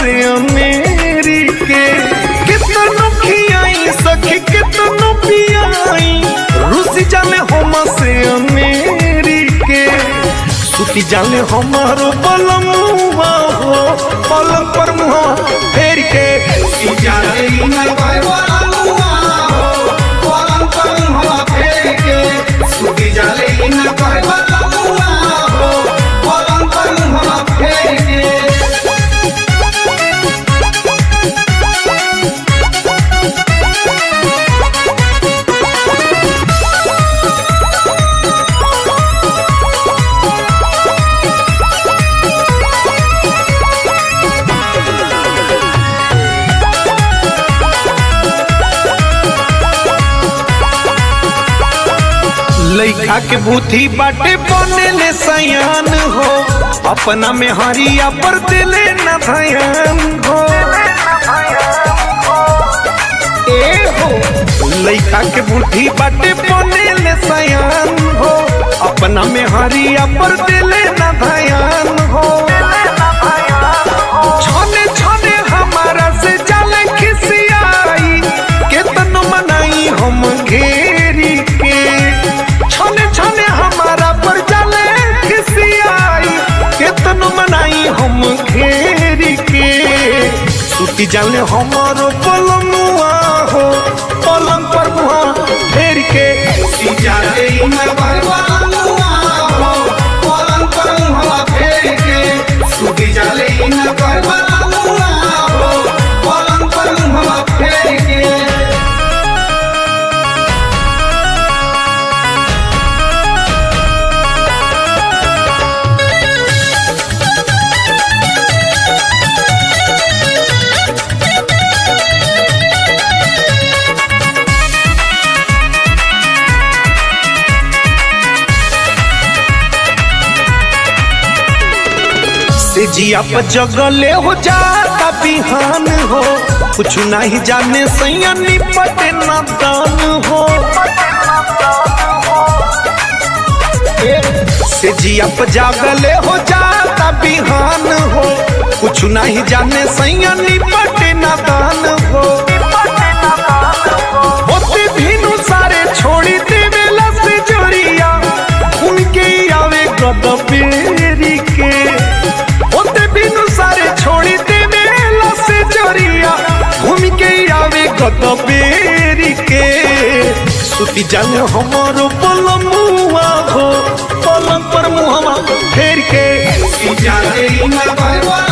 से अमेरी के कितनो खियाई सखी कितनो पियाई रूसी जाले हम से अमेरी के सुती जाले हमारो बलमुआ हो पलंग पर मुहा फेर के जाले न करवा लुआ हो पलंग पर मुहा फेर के सुती जाले न करवा लुआ हो पलंग पर मुहा फेर के लइका के बुद्धि बाटे बनेले सयान हो अपना में हरिया पर दिले न धयान हो ए हो लइका के बुद्धि बाटे बनेले सयान हो अपना में हरिया पर दिले न धयान हो छने छने हमारा से जाले खिसियाई केतन मनाई हम घेरी के छने छने हमारा पर जाले खिसियाई केतन मनाई हम घेरी के सुती जाले हमारो पलमुआ हो पलंग पर मुहा फेर के जाले न करवा लुआ हो पलंग पर मुहा फेर के सुती जाले न करवा लुआ हो पलंग पर मुहा फेर के से जिया पर जगले हो जाता बिहान हो कुछ नहीं जाने सैया निपटे नादान हो से जिया पर जागले हो जाता बिहान हो कुछ नहीं जाने सैया निपटे नादान हो होते भीनु सारे छोड़ी देवेला से जोड़िया उनके आवे गद पेरी के होते बिनु सारे छोड़ी देवेला से जोड़िया घूम के आवे गद पेरी के सुती जाने हमारो पलमुआ हो पलंग पर मुहवा फेर के जाले न करवा